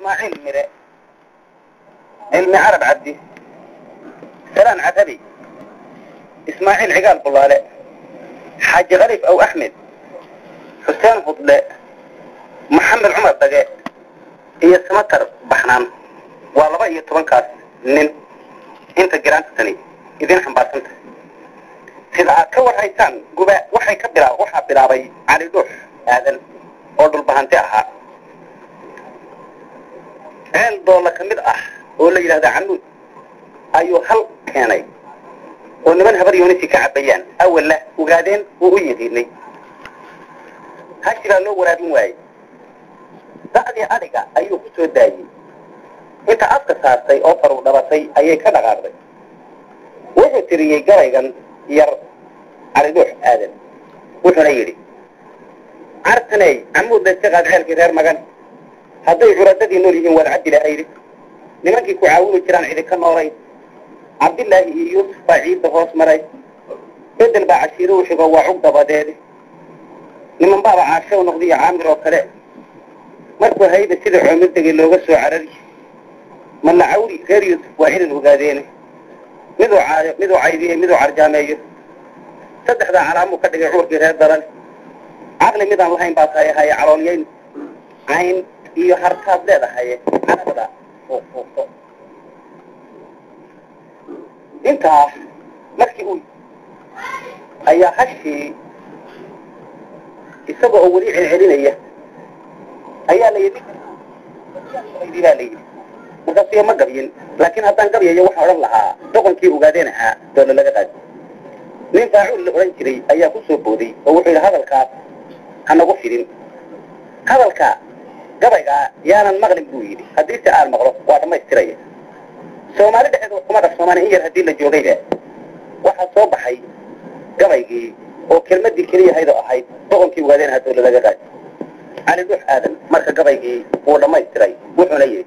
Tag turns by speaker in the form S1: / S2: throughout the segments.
S1: ismaaciil mire cilmi carab cabdi salaan catabi ismaaciil cigaal bulaale xaaji khaliif aw axmed xuseen hudle maxamed cumar dage iyo samatar baxnaan waa laba iyo tobankaas nin inta giraanta tani idin xambaarsanta sida aad ka warhaysaan guba waxay ka bilaa waxaa bilaabay cali dhuux aadan oo dhulbahanti ahaa ceel doolla ka mid ah oo la yidhahda canuud ayuu hal keenay oo niman habar yoonisi ka cabayaan awalla ogaadeen uu u yiqiinay hashi baa loo waraabin waayey da'dii adhiga ayuu ku soo daayey inta afka saartay oo faruu dhabatay ayay ka dhaqaaqday wuxuu tiriyey gabaygan yar calidhuux aadan wuxuuna yidhi cartaney camuud layska qaad ceelkii reer magan hadday curadadii nool yihiin waad cabdi lahaydi nimankii ku caawini jiraan cidi ka noolayn cabdilaahi iyo yuusuf baa ciidda hoos maray bedel baa cashiiro u xigo waa cug dabadeede niman baaba caashow noqdiyo caamir oo kale markuu hayda sida coomir degay looga soo carari malla cawri reer yuusuf waa cidan ogaadeene miduu caayo miduu caydiye miduu carjaameeyo saddexdaa calaamuu ka dhigay cuurkii reer daran caqli midaan lahayn baa tahay haye caloolyayn cayn iyo harkaad leedahaye carabada fuuqfuuqo intaa markii uu ayaa hashii isaga oo weli celcelinaya ayaa la yidhi baa la yidhi markaasiyo ma gabyin laakiin haddaan gabyayo waxaan odhan lahaa doqonkii ogaadeen ahaa doole laga qaadi nin faacuul la odhan jiray ayaa ku soo booday oo wuxuu yidhi hadalkaas ha nagu fidin hadalka gabaygaa yaanan maqlin buu yidhi haddii se aan maqlo waa dhammaystiraya soomaali dhexeed kuma dhaqsoomaan in yar haddii la joogayba waxaa soo baxay gabaygii oo kelmadii keliyahaydoo ahayd doqonkii ogaadeen ahaa doole laga qaadi cali dhuux aadan marka gabaygii wuu dhammaystiray wuxuuna yidhi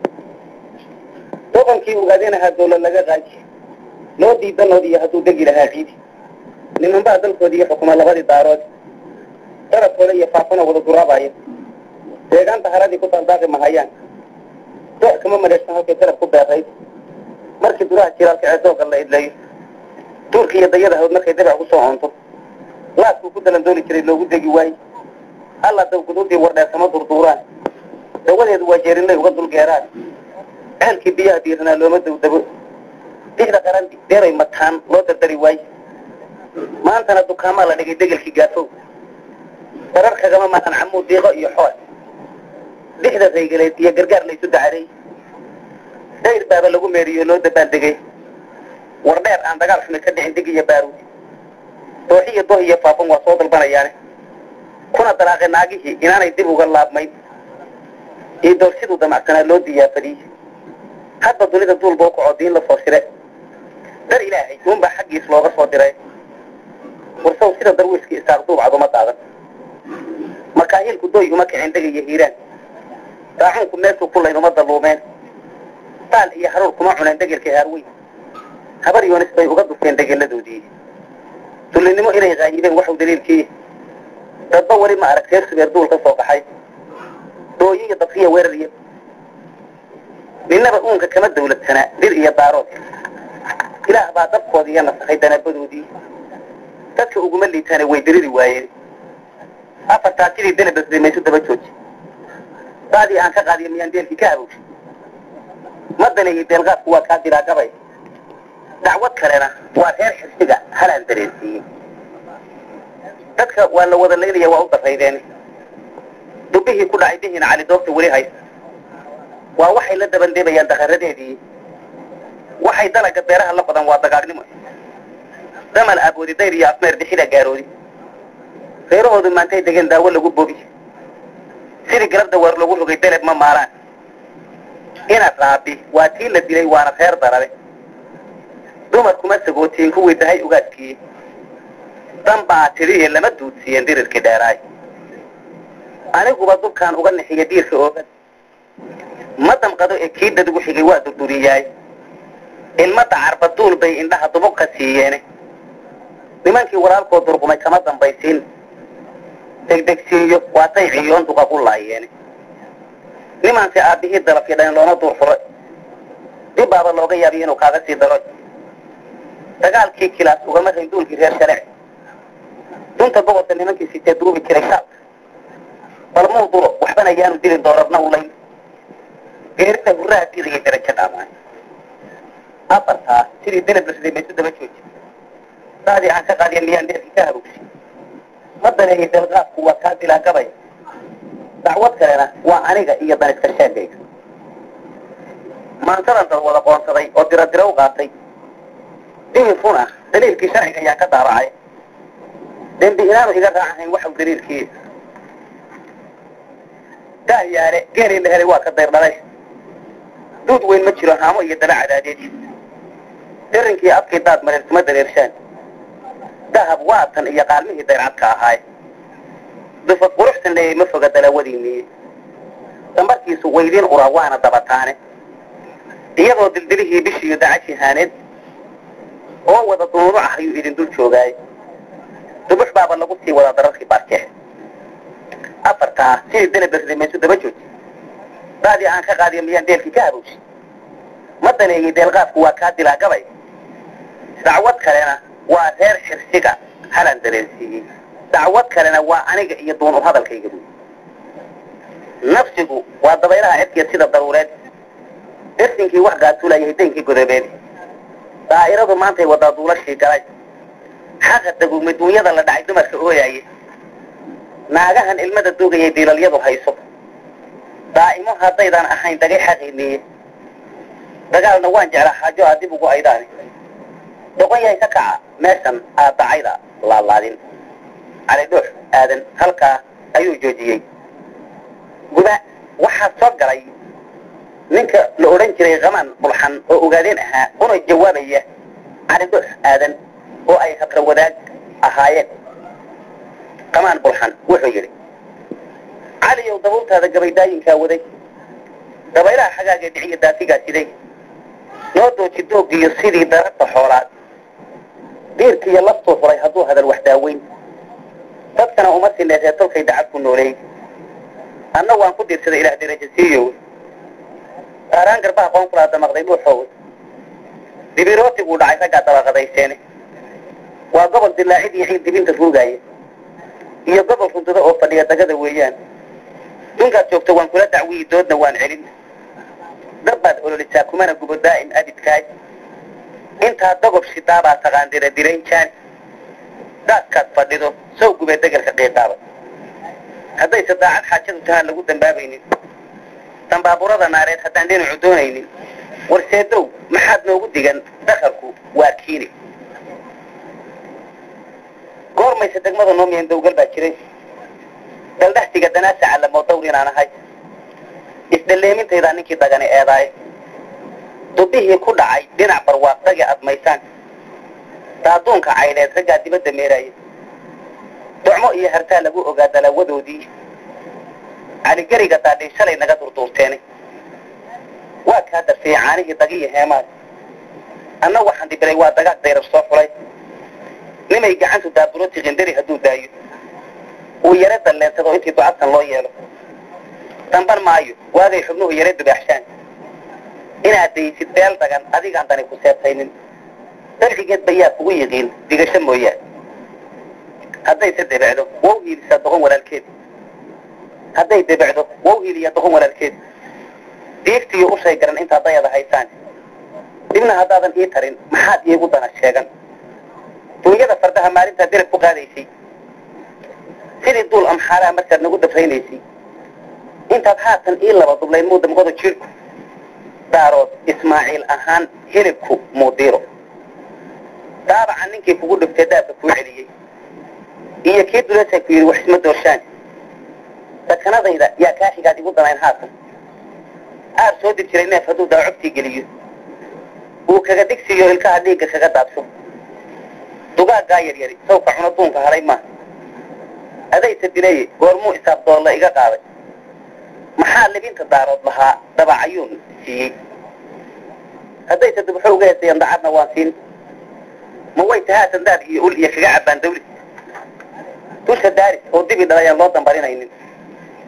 S1: doqonkii ogaadeen ahaa doole laga qaadi loo diidanoodiiyo hadduu degi lahaa ciidi nimanbaa dalkoodii iyo xukuma labadii daarood darabkooda iyo faafana wada duraabaayo deegaanta haradii ku daldaaqi mahayaan doox kama madheersan halkay darab ku beerayd markii duraha jiraalka ee dooga la idleeyo duurka iyo dayada hawd markay dabac ku soo oonto laaskuu ku dalandooli jiray loogu degi waaye alla dawguduudii wardheersama durduuraan dawadeedu waa jeerinlay uga dulgeeraan ceelkii biyaha diiranaa looma dawdabo dixda qarandi deeray mataan loo dardari waaye maantana dukaamaa la dhigay degelkii gaafow darar kagama maqan camuu diiqo iyo xool dixda raygaleed iyo gargaar laysu dacaday dayr baaba lagu meeriyo loo dabaaldegay war dheer aan dagaal xumi ka dhicin dig iyo baaruud dooxi iyo doh iyo faafan waa soo dalbanayaane kuna dalaaqay naagihii inaanay dib uga laabmayn iyo doorsiduu damacsanaa loo diyaafadiyey hadba dunida duul boo kacoo diin la soo shire dar ilaahay uunbaa xaggiis looga soo diray warsaw sida darwiiskii isaaq duubcad uma daadan makaahiilku doy uma kicin dhegaiyo hiiraan daacuunku meeshuu ku layn uma daluumeen daal iyo haruur kuma cuneen degelka haarweyn habar yoonis bay uga dufteen degeladoodii dullinimo inay qaayibeen waxuu daliilkii dadba weli ma arag reer subeer duul ka soo baxay dooyo iyo dadkiya weerar iyo ninnaba uunka kama dawladsanaa dir iyo daarood ilaah baa dabkoodii iyo nasakhay danaabadoodii dadka uguma liitaane way diriri waayeen afartaa sidii delebasday maysu daba jooji daadii aan ka qaadiyo miyaan deelkii ka habowshay ma daneeyey deelqaadku waa kaa diraa gabay dacwad kalena waa reer xirsiga halaan dareensiiyey dadka waa la wada laylaya waa u daraydeen dubbihii ku dhacay dihiina cali doogta weli haysta waa waxay la dabandeebayaan dakaradeedii waxay dalaga beeraha la qodan waa dagaagnimo damal aboodi dayr iyo afmeer dixida gaaroodi reerahoodu maantay degeen daawo lagu bobi sidii galab dawaar lagu rogay deleb ma maalaan inaad raabi waa tii la dilay waana reer darare dumarkuma sagootiin kuwii dahay ugaadkii dan baa tidhiye lama duudsiiyeen dirirkii dheeraay aniguba dubkaan uga nixiya diirka oogan ma damqado ee kii dadigu xigay waa durduriyaay ilmada carba duul bay indhaha dubuq ka siiyeene nimankii walaalkoo durqumay kama dambaysiin degdegsiinyo waatay ciyoon duqa ku laayeene nimaanse aabbihii dalafyo dhan loona duur xuray dib baaba looga yaabiyo inuu kaaga sii daro dagaalkii kilaas ugama rayn duulkii reer sharec dunta boqorka nimankii sitee duubi jiray shaalka bal muu duro waxbana yaanu dilin doorarna ulayn geerida hurraha diidaya darajo dhaamaan afartaa sidii delab lasday maysu daba jooji saadii aan ka qaadiya miyaan dheerkii ka habogsi ma daneeyay dalqaadku waa kaa dilaa gabay dacwad kalena waa aniga iyo daniska sheegayga maantadan dad wada qoonsaday oo dira dira u qaatay dihin run ah daliilkii sharciga ayaa ka daabacay dembi inaanu iga raacahayn waxau daliilkii dahyaale geenii la helay waa ka dayrdhalay duud weyn ma jiro haamo iyo dala cadaadeed dirinkii afkii daad mareer kuma dareershaan dahab waatan iyo qaalmihii dayrcadka ahaay dufad quruxsan leeyay ma foga dalawadiiniye dambarkiisu waydiin ura waana dabataane iyadoo dildilihii bishiiyo dacashi haaneed oo wada dunuunuc ah ayuu idin dul joogaay dubux baaba lagu sii wadaa dararkii baarkeex afartaa sidii delaberday maysu daba jooji daadii aan ka qaadiyo miyaan deelkii ka habowsi ma daneeyey deelqaadku waa kaa dilaa gabay dacwad kalena waa reer xirsiga halan dareensiiyey dacwad kalena waa aniga iyo duunu hadalkayga buy nafsigu waa dabaylaha cidkiya sida daruureed dersinkii wax gaatuulayay daynkii godobeed daa'iradu maantay wadaa duulashii galay xaqa dagugmay duunyada la dhacay dumarka ooyaaye naagahan ilmada duugayay diilalyadu hayso daa'imo haddaydaan ahayn dagay xaqiiniye dagaalna waan jeclaa xaajo aa dib ugu aydaani doqon yahay ka kaca meeshan aad dacayda laalaadin cali dhuux aadan halkaa ayuu joojiyey guda waxaa soo galay ninka la odhan jiray kamaan bulxan oo ogaadeen ahaa una jawaabaya cali dhuux aadan oo ay habra wadaag ahaayeen kamaan bulxan wuxuu yidhi caliyow dabuurtaada gabaydaayinkaa waday dabaylaha xagaagee dhiciyo daasigaa siday noo dooji doogiyo sidii dararta xoolaad diirkiiyo lastuu furay hadduu hadal wax daaweyn dadkana uma sinee reer tolkay dacad ku nooleey anna waan ku diirsaday ilaah deraja siiyow qaaraan garbaha qoon kulaa damaqday dhuuxoow dibirootiguu dhacay raggaa dabaqadayseene waa gobol dilaacid iyo ciid dibinta ruugaaya iyo gobol rundudo oo fadhiya dagada weeyaan dunkaad joogto waan kula dacwiyi doodna waan celin dad baad ololisaa kumana gubo daa'im abidkaay intaa dogob shidaabaa taqaan dira dirayn jaan daadkaad fadhido sow gubee degelka qiiqaaba haddayse daacad xaajadu tahaan lagu dambaabaynin dambaaburada naareed haddaan dhinacu doonaynin warseedow maxaad noogu digan dakarku waa kiini goormayse degmada noomiyan dawgal baa jiray daldhahtiga danaasa callamoo dawr inaan ahay isdhalleemintaydaa ninkii dagani eedaay dubihii ku dhacay dhinac barwaaqdagi admaysaan daaduunka cayneed raggaa dibadda meeraaya docmo iyo hartaa lagu ogaa dalaawadoodii caligeriga daadhay shalay naga durduurteene waa kaa darfiyey caanihii dagiyo heemaad anna waxaan dibiray waa dagaag dayrab soo xulay nimay gacantu daaburoti qindari hadduu daayo uu yare dalleensado intii ducadkan loo yeelo damban maayo waagay xubnuhu yare dubaaxshaan inaad daysid beel dagan adigaan dani ku seebtaynin darxigeed bayaa kugu yiqiin digasho mooyaan haddayse debecdo wow hiilisaa doqon walaalkeed hadday debecdo wow hiiliyaa doqon walaalkeed diigtiyo ushay garan intaad dayada haysaan dibna haddaadan ii tarin maxaad iigu dana sheegan duunyada fardaha maalintaa derab ku qaadaysay sidii duul amxaalaha markaad nagu dafraynaysay intaad haatan ii laba dublayn muu damqodo jirku daarood ismaaciil ahaan hilibku muudiiro daabaca ninkii kugu dhigtay daabka kuu celiyey iyo kii duleesa ku yidhi wax isma doorshaan dakanadayda yaa kaa xigaad igu danayn haatan aar soo dir jiray neef hadduu daacogtii geliyo uu kaga digsiyo ilkaha dhiigga kaga daadsho dugaaggaa yaryari sawka cuno duunka hadhay maaha adayse dilaye goormuu isaab doolla iga qaaday maxaa libinta daarood lahaa dabacayuun siiyey haddayse dubxo uga heesayaan dacadna waan siin ma way tahaatan daad iyo ul iyo kaga cabbaan dawli dusha daaris oo dibi dhalayaan loo dambarinaynin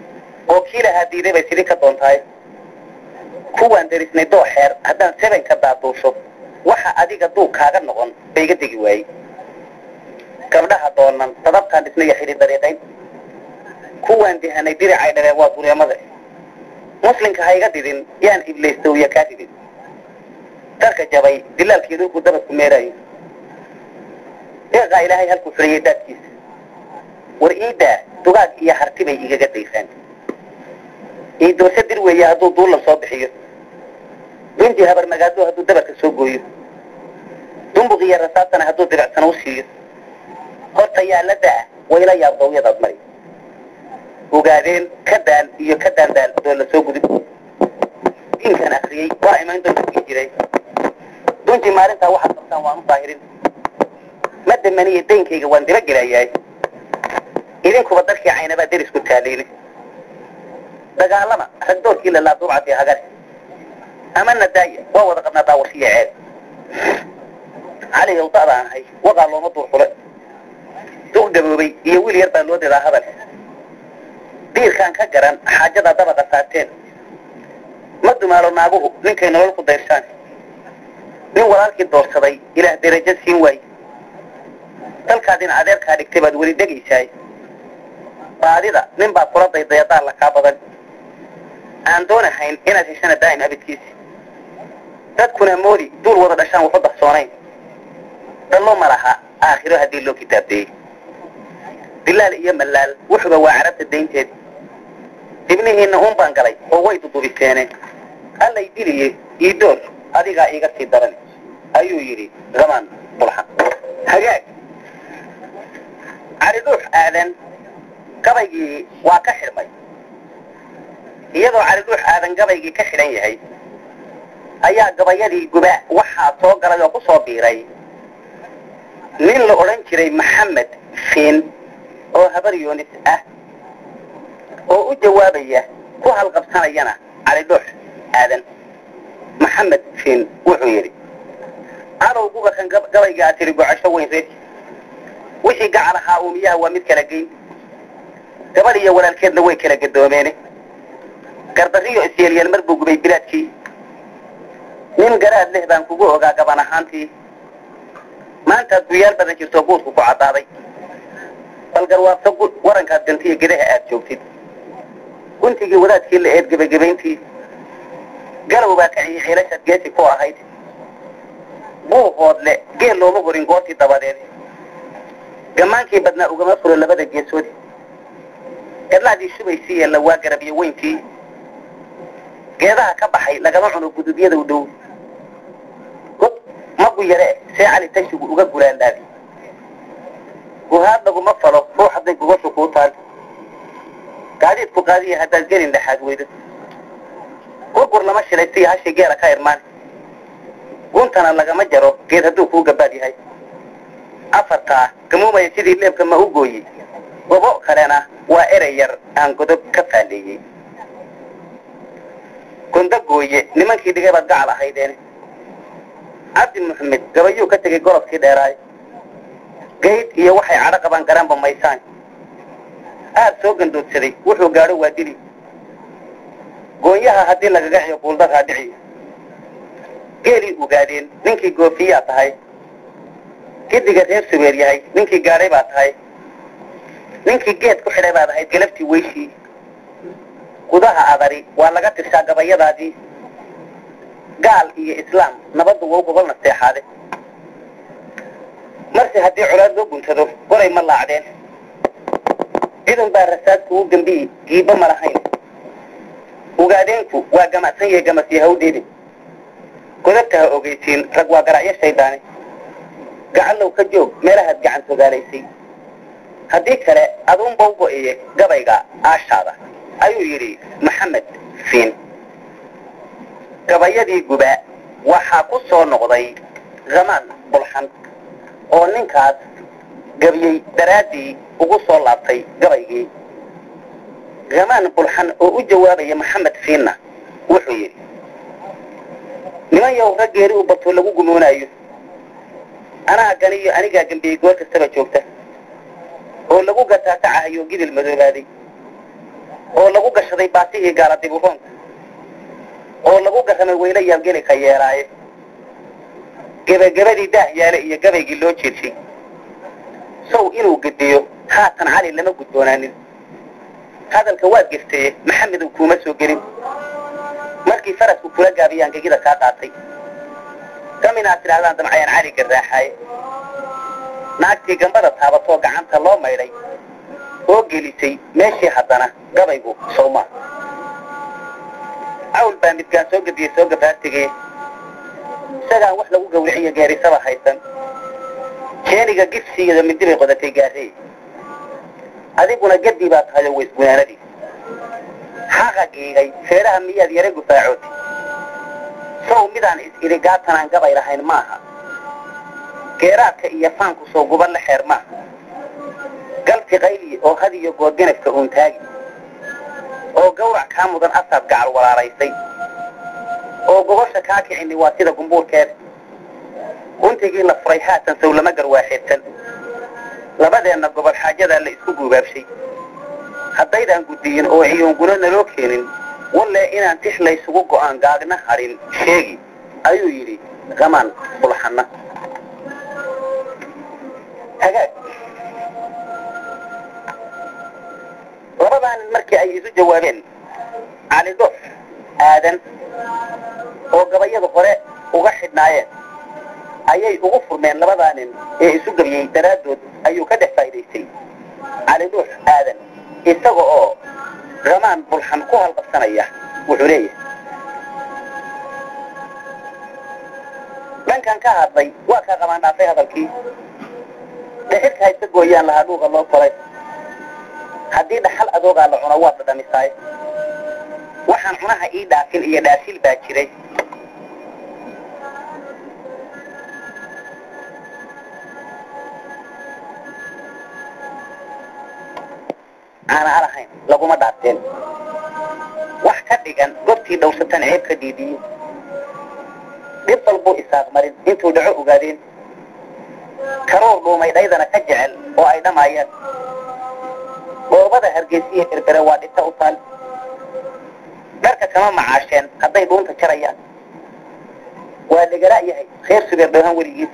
S1: oo kii lahaa diiday bay sidii ka doontahay kuwaan darisnay doo xeer haddaan sebenka daaduusho waxa adiga duug kaaga noqon ba iga degi waayey gabdhaha doonan dadabtaan dhisnaya xidhi dariiqayn kuwaan dihanay diricay dhaleen waa dureemada muslimka ha iga didin yaan iblaystowiya kaa ridin darka jabay dilaalkii dhulku dabadku meeraayo deeqaa ilaahay halkuu xuriyey daadkiisa war iidaa dugaag iyo harti bay igaga daysaan iidoorse dir weeye hadduu duulan soo bixiyo binti habar magaado hadduu dabarka soo gooyo dumbuq iyo rasaasana hadduu diricsana u siiyo horta yaa la da-a wayla yaab dawyadaad mari ogaadeen ka daan iyo ka daandaal doo la soo gudub diinkan akriyey waa imaan doonta jiray duntii maalintaa waxaad qabtaan waan u daahirin ma damaniya daynkayga waan dila gelayahay idinkuba darkii caynabaa derisku taaliine dagaalama ragdoorkii lalaa duubcatee hagar amana daaya waa wada qabnaa daawashiya ceed cali hawda'daan ahay waqaa looma duur xule duq gaboobay iyo wiil yar baa loo didaa hadal diirkaan ka garan xaajadaa dabaqa saarteen ma dumaalo naaguhu ninkay nolol ku dayrshaan nin walaalkii doorsaday ilaah derajo siin waaye dalkaadin adeerkaa dhigtay baad weli dhegaysaay baadida nin baa kula daydayadaa la kaa badan aan doonahayn inaad heshana daa'im abidkiisi dadkuna moodi duul wada dhashaan waxu darsoonayn dhallo ma laha aakhiro haddii loo kitaabdeeyey dilaal iyo mallaal wuxuba waa carabta daynteed ibnihiinna uun baan galay oo way dudubiseeneen allay diliye iidoor adigaa iiga sii daran ayuu yidhi zamaan bulxan hagaag cali dhuux aadan gabaygii waa ka xidhmay iyadoo cali dhuux aadan gabaygii ka xidhan yahay ayaa gabayadii guba waxaa soo galay oo ku soo biiray nin la odhan jiray maxamed fiin oo habar yoonis ah oo u jawaabaya ku halqabsanayana cali dhuux aadan maxamed fiin wuxuu yidhi cadow gubakan gabayga aad tiri gocasho weyn reer wixii gacal ahaa uumiyaha waa mid kala geyn gabadh iyo walaalkeedna way kala gadoomeene gardarriyo isyeelyeel mar buu gubay bilaadkii nin garaad leh baan kugu ogaa gaban ahaantii maantaad guyaal badan jirto guudku ku caddaaday bal garwaabto warankaad gantiyo gedaha aad joogtid guntigii wadaadkii la eed gebagabayntii galow baa ka ciyi xiilashaad geesi ku ahayd buuqood le geel looma horin goortii dabadeed gammaankii badnaa ugama furo labada geesoodi gadlaadii shubaysii yeella waa garabiyo weyntii geedaha ka baxay lagama cuno gudubyada u dhow god magu yare see cali tashigu uga gulaandaabi guhaad laguma falo ruux hadday gogoshu kuu taal gaadiidku qaadiya haddaad gelin dhexaad weydo gurgur lama shilay si hashii geela ka irmaan guntana lagama jaro geed hadduu kuu gabaad yahay afartaa gamuumaya sidii leebka ma u gooyey gobo kalena waa erey yar aan godob ka faalleeyey gondo gooye nimankii dhigay baad gacal ahaydeene cabdi maxamed gabayuu ka tegey golobkii dheeraay gayd iyo waxay cadho qabaan garaanba maysaan aad soo gandoodsaday wuxuu gaadho waa dili goonyaha haddii lagaga xiyo guuldaraa dhiciyo geelii ogaadeen ninkii goofiyaa tahay gidiga reer subeer yahay ninkii gaadhay baa tahay ninkii geed ku xidhay baad ahayd galabtii weyshii gudaha adari waa laga tirsaa gabayadaadii gaal iyo islaam nabaddu waa u gogol nasteexaade marse haddii colaad loo guntado goray ma laacdeen cidan baa rasaadku u gambiyi giiba ma lahayn ogaadeenku waa gamacsan yahay gamasyo hawdheedin godabta ha ogeysiin rag waa garacyo shayddaane gacallow ka joog meelahaad gacan togaalaysay haddii kale aduunba u go'iye gabayga aashaada ayuu yidhi maxamed fiin gabayadii guba waxaa ku soo noqday zamaan bulxan oo ninkaas gabiyey daraaddii ugu soo laabtay gabaygii zamaan bulxan oo u jawaabaya maxamed fiinna wuxuu yidhi niman yow raggeeri u bato lagu gumoonaayo anaa ganiyo anigaa gambiyey goor kastaba joogta oo lagu gataatacahayo gidil madoobaaday oo lagu gashaday baasihii gaala diburoonka oo lagu garamay weyla yaabgeli ka yeelaaye gebagabadii daah yaale iyo gabaygii loo jeedshay sow inuu gediyo haatan cali lama gudboonaanin hadalka waad geftaye maxamedow kuuma soo gelin markii farasku kula gaabiyaan gegida kaa qaatay kaminaad tidhahdaan damcayaan cali garraaxaaye naagtii gambada taabatoo gacanta loo maydhay oo gelisay meeshii haddana gabaygu sowmaa cawl baa midgaan soo gediyey soo gabaartegee isagaan wax lagu gawriciyo geerisaba haysan jeeniga gibsigeeda midi bay qodatay gaarrey adiguna gedii baa tahayo waysgunaanadii xaqa giigay feedhaha miyaad yara gufaacooti sow midaan is-idhi gaatanaan gabay lahayn maaha geeraadka iyo faanku soo guba la xeer maaha galti qayliye oo had iyo goor ganafka uuntaagi oo gawrac kaa mudan asaad gacal walaalaysay oo gobosha kaa kicini waa sida gumbuurkeeda guntigii la furay haatan sow lama garwaaxeedsan labadeenna gobol xaajadaa la isku guubaabshay haddaydaan guddiyin oo ciyoonguna naloo keenin walle inaan tix laysugu go'aan gaagna hadhin sheegi ayuu yidhi gamaan bulxanna hagaag labadaanin markii ay isu jawaabeen cali dhoof aadan oo gabayada hore uga xidhnaayeen ayay ugu furmeen labadaa nin ee isu gebiyey daraaddood ayuu ka dhex faa'idaystay cali dhuux aadan isaga oo ramaan bulxan ku halqabsanaya wuxuu leeyahay dhankan ka hadlay waa kaa qabaan dhaafay hadalkii dhexirka hayse gooyaan lahaa dhuuqa loo koray haddii dhaxal adoogaa la cuno waad dhadhamisaay waxaan cunaha ii dhaafin iyo dhaasil baa jiray aana alahayn laguma dhaafteen wax ka dhigan goobtii dhowsatan ceeb ka diidiye dhib walbuu isaaq marin intuu dhaco ogaadeen karoor dhuumay dhaydana ka jecel oo ay dhammaayaan dhoobada hargeysiya berbere waa dhita u taal dharka kama macaasheen hadday dhuunta jarayaan waa dhegala yahay reer subeer dhoohan weligiis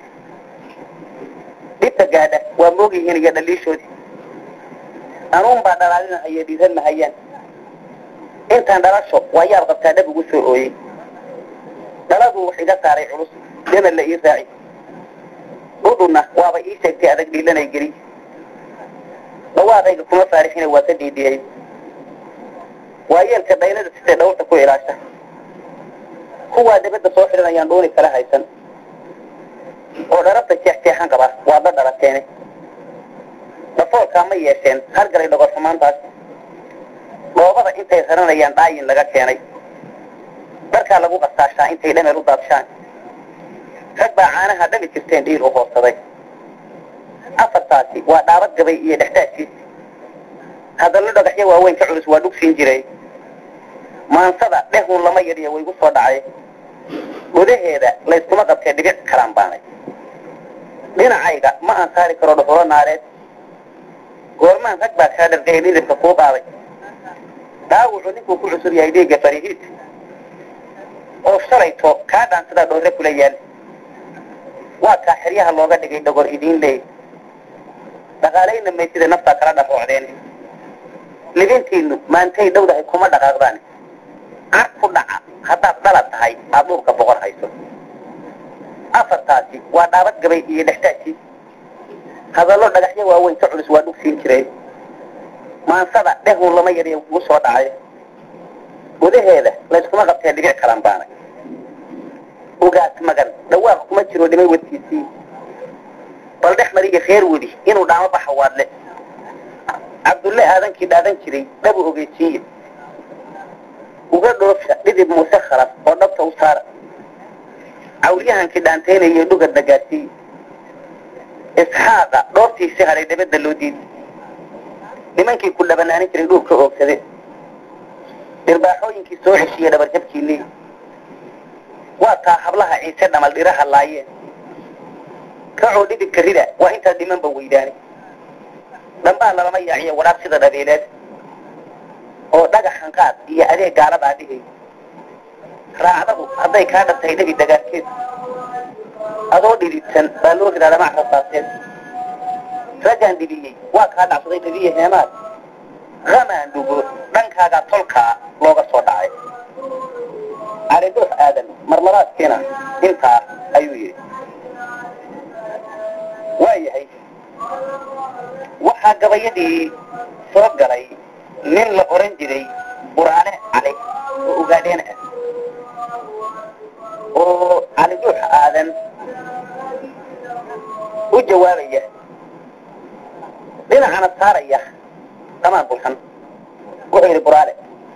S1: dhibta gaadha waa moogyihiin iyo dhaliishoodii anuun baa dhalaalinahayo dhiiran mahayaan intaan dhalasho waa yaab qabtaa dhab ugu soo ooyey dhaladuu wax iga saaray culus demal la ii raaci dhudhunna waaba ii sheegtay adag dhiilanay geli dhawaadayga kuma faarixina waa ka dhiidhiyey waa yeelka dhaynada sitay dhawrta ku ilaasha kuwaa dibadda soo xidhanayaan dhuuni kala haysan oo dharabta jeexjeexan qaba waad la dhalateene dhafoolkaa ma yeesheen hargalay dhogorxumaantaas dhoobada intay raranayaan dhaayin laga keenay dharkaa lagu qasaashaa intay dhamel u daadshaan rag baa caanaha dhami jirteen dhiil u hoobsaday afartaasi waa dhaabad gabay iyo dhexdaadkiis hadallo dhagaxyo waaweyn ka culus waa dhugsiin jiray maansada dhehun lama yadhiya waygu soo dhacay gudaheeda layskuma qabtee dhibic kalaan baanay dhinacayga ma aan saari karo dhuxulo naareed goormaan rag baa kaa dhargay dhidibka kuu qaaday dhaawucu ninkuu ku cusub yahay dhiigga farihiid oo shalayto kaa dhaansadaa dhoorre kula yaal waa kaa xeryaha looga dhigay dhogor idiin leey dhaqaalayna maysida naftaa kala dharoocdeen libintiinnu maantay dhowdahay kuma dhaqaaqdaan car ku dhaca haddaad dhala tahay aad dhuurka boqor hayso afartaasi waa dhaabad gabay iyo dhextaajii hadallo dhagaxyo waaweyn ka culus waa dhugsiin jiray maansada dhehun lama yadhiya ugu soo dhacay gudaheeda layskuma qabtee dhibic kalan baanay ugaas magan dhawaaq kuma jiro dhimay wadkiisii bal dhex mariya reer wedi inuu dhaamo baxa waadle cabdulle aadankii dhaadan jiray dhabu ogeysiiye uga dhoofsha dhidib muuse khalaf oo dhabta u saara cawlyahankii dhaantaynayo dhugadna gaadsiiye isxaaqa dhooftiisi hadhay dabadda loo diiday nimankii ku dhabanaanin jiray dhuurka oogsade dhirbaaxooyinkii soo ceshiiye dhabarjabkii leey waa taa hablaha ciise dhamal dhiraha laayeen kacoo dhidibka rida waa intaa dhimanba weydaane dhambaa lalama yaaciyo wadhaab sida dhabeeleed oo dhagaxan qaad iyo adeeg gaaladaa dhigay raacdadu hadday kaa dhantay nebi dagaarkeed adoo dhididsan baa loo ridaa dhamac rasaaseed raggaan dhibiyey waa kaa dhacsaday dhabiye heemaad hamaan dhugo dhankaagaa tolkaa looga soo dhacay caliduux aadan marlabaadkiina intaa ayuu yidhi waa yahay waxaa gabayadii soo galay nin la oran jiray buraane cali oo ugaadheen ah oo caliduux aadan u jawaabaya dhinacana saaraya dhamaan bulxan wuxuu yidhi buraale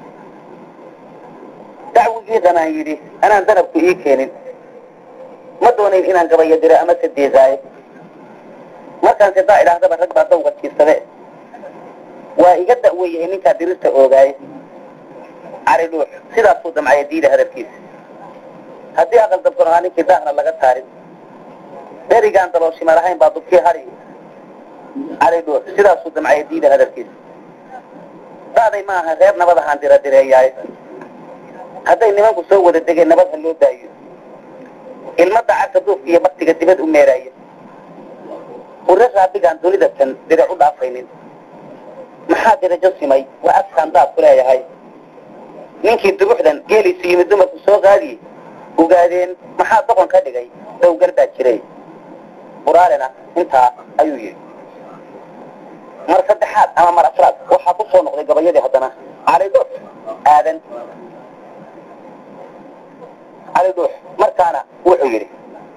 S1: dacwigii danaan yidhi anaan danabku ii keenin ma doonayn inaan gabaya diro ama se deesaayo markaan sidaa idhaahdaba rag baa dawga jiirsade waa iga da'weyahay ninkaa dirirta oogaaye cali dhuux sidaasuu damcaya diida hadalkiisa haddii aqal dabkan ahaa ninkii daahna laga saarin dherigaan dalooshima lahayn baa dubkii hadhi cali dhuux sidaasuu damcaya diida hadalkiisa da'day ma aha reer nabad ahaan dira direeyaaye hadday nimanku soo wada degeen nabad ha loo daayo ilmadda carka duufka iyo baktiga dibad u meeraaya ure raabigaan dunida tan dirac u dhaafaynin maxaa dirajo simay waa afkaan daad ku leeyahay ninkii dubuxdan geeliisu yimid dumarku soo qaadiye ogaadeen maxaa doqon ka dhigay dawgar baa jiray buraalena intaa ayuu yidhi mar saddexaad ama mar afraad waxaa ku soo noqday gabayadii haddana cali dhuux aadan cali dhuux markaana wuxuu yidhi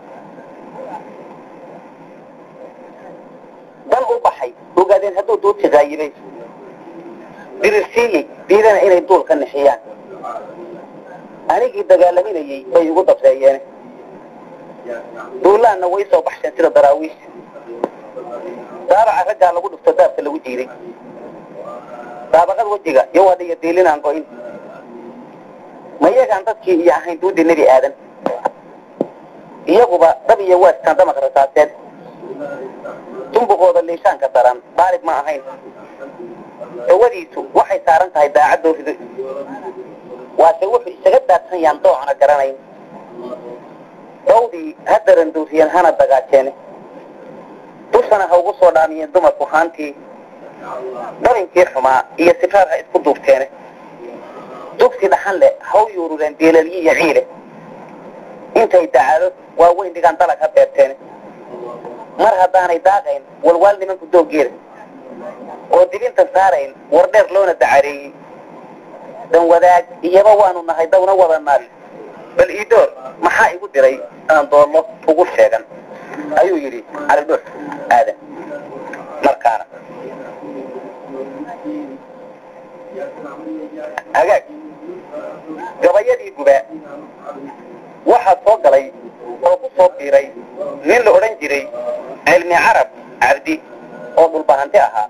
S1: dan u baxay ogaadeen hadduu duudsi qaayibay dirirsiiyey diidana inay duul ka nixiyaan anigii dagaalaminayey bay igu dabreeyeen duulaanna way soo baxsheen sida daraawiish daabaca raggaa lagu dhufto daabka lagu jiiday daabaqad wejiga iyo wadhiyo diilinaan go-in ma iyagaan dadkii iyo ahayn duudii nebi aadan iyaguba dab iyo waaskaan damaq rasaaseed dumbuqooda liishaanka daran daalib ma ahayn dawadiisu waxay saaran tahay daacadoo rido waase wuxuu isaga daadsan yaan doocna garanayn dawdii ha daranduuriyeen hana dagaajeene dushana ha ugu soo dhaamiyeen dumarku haantii dabinkii xumaa iyo sifaar ha isku duubteene dugsi dhaxan leh ha u yuurureen deelalyi iyo ciile intay dacaado waa weyn dhigaan dalag ha beerteene mar haddaanay daaqayn walwaal nimanku dooggeeda oo dibinta saarayn war dheer loona dacareeyey dan wadaag iyaba waanu nahay dawna wada naal bal iidoor maxaa igu diray aan doollo ugu sheegan ayuu yidhi cali dhuux aadan markaana hagaag gabayadii gubaa waxaa soo galay oo ku soo biiray nin la odhan jiray cilmi carab cabdi oo dhulbahanti ahaa